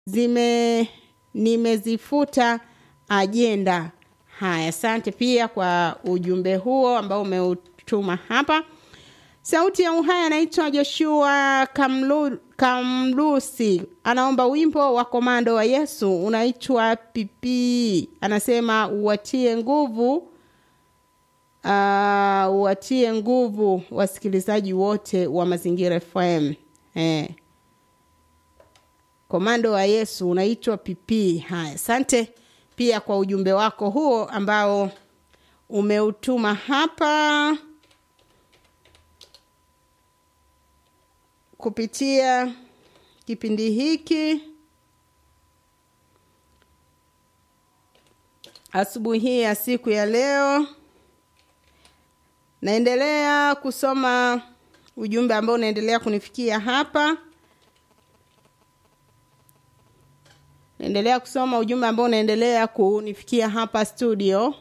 zime nimezifuta ajenda. Haya, asante pia kwa ujumbe huo ambao umeutuma hapa. Sauti ya Uhai anaitwa Joshua Kamlu, Kamlusi, anaomba wimbo wa Komando wa Yesu unaitwa Pipi. Anasema uwatie nguvu uh, uwatie nguvu wasikilizaji wote wa Mazingira FM eh. Komando wa Yesu unaitwa Pipi. Haya, asante pia kwa ujumbe wako huo ambao umeutuma hapa kupitia kipindi hiki asubuhi hii ya siku ya leo. Naendelea kusoma ujumbe ambao unaendelea kunifikia hapa. Naendelea kusoma ujumbe ambao unaendelea kunifikia hapa studio.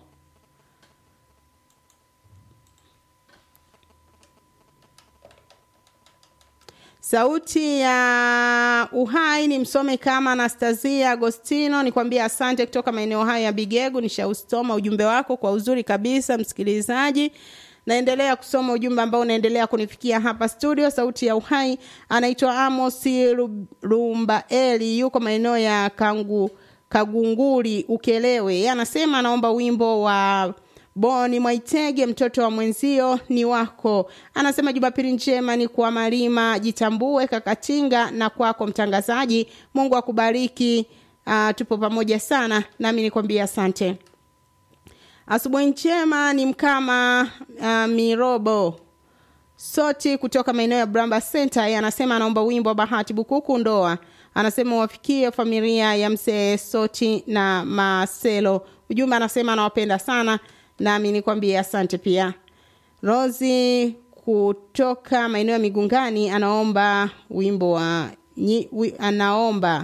Sauti ya Uhai ni msome kama Anastasia Agostino. Nikwambia asante kutoka maeneo hayo ya Bigegu. Nishausoma ujumbe wako kwa uzuri kabisa, msikilizaji. Naendelea kusoma ujumbe ambao unaendelea kunifikia hapa studio. Sauti ya Uhai anaitwa Amos Rumbaeli, yuko maeneo ya Kangu, Kagunguri Ukelewe. Yeye anasema anaomba wimbo wa Boni Mwaitege, mtoto wa mwenzio ni wako. Anasema Jumapili njema ni kwa Malima Jitambue Kakatinga na kwako mtangazaji. Mungu akubariki. Uh, tupo pamoja sana, nami nikwambia asante. Asubuhi njema ni mkama uh, Mirobo Soti kutoka maeneo ya Bramba Center. Yeye anasema anaomba wimbo wa Bahati Bukuku ndoa. Anasema wafikie familia ya mzee Soti na Marcelo. Ujumbe anasema anawapenda sana nami nikwambie asante pia. Rosi kutoka maeneo ya Migungani anaomba wimbo wa nyi, wi, anaomba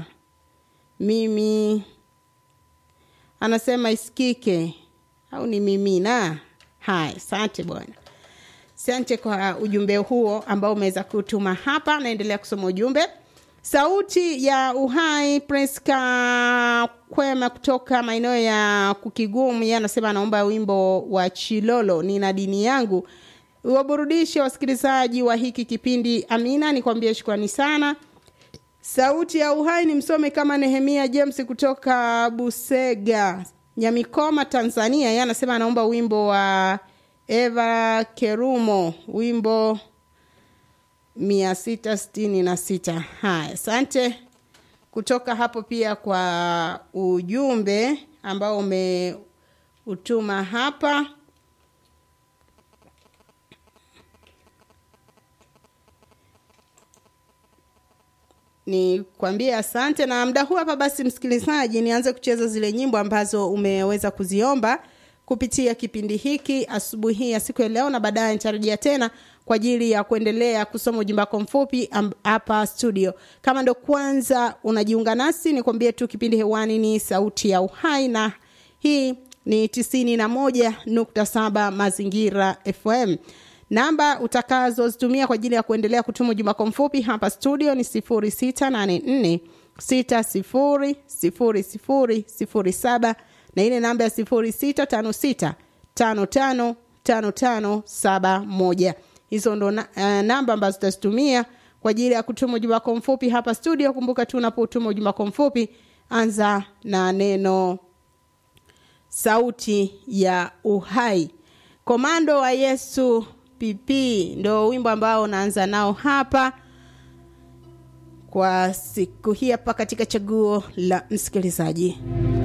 mimi anasema isikike au ni mimina. Haya, asante bwana, asante kwa ujumbe huo ambao umeweza kutuma hapa. Naendelea kusoma ujumbe. Sauti ya Uhai Priska Kwema kutoka maeneo ya Kukigumu, yeye anasema anaomba wimbo wa Chilolo, nina dini yangu, waburudishe wasikilizaji wa hiki kipindi. Amina, nikwambie shukrani sana. Sauti ya Uhai ni msome kama Nehemia James kutoka Busega, Nyamikoma, Tanzania, yeye anasema anaomba wimbo wa Eva Kerumo, wimbo mia sita sitini na sita. Haya, asante kutoka hapo pia kwa ujumbe ambao umeutuma hapa. Ni kwambie asante, na muda huu hapa basi, msikilizaji, nianze kucheza zile nyimbo ambazo umeweza kuziomba kupitia kipindi hiki asubuhi hii ya siku ya leo, na baadaye nitarejea tena kwa ajili ya kuendelea kusoma ujumbe wako mfupi hapa studio. Kama ndo kwanza unajiunga nasi, nikwambie tu kipindi hewani ni Sauti ya Uhai, na hii ni tisini na moja nukta saba Mazingira FM. Namba utakazozitumia kwa ajili ya kuendelea kutuma ujumbe wako mfupi hapa studio ni sifuri sita nane nne sita sifuri sifuri sifuri sifuri saba na ile namba ya sifuri sita tano sita tano tano tano tano saba moja hizo ndo na, uh, namba ambazo tutazitumia kwa ajili ya kutuma ujumbe wako mfupi hapa studio. Kumbuka tu unapotuma ujumbe wako mfupi, anza na neno sauti ya uhai. Komando wa Yesu PP ndo wimbo ambao unaanza nao hapa kwa siku hii hapa katika chaguo la msikilizaji.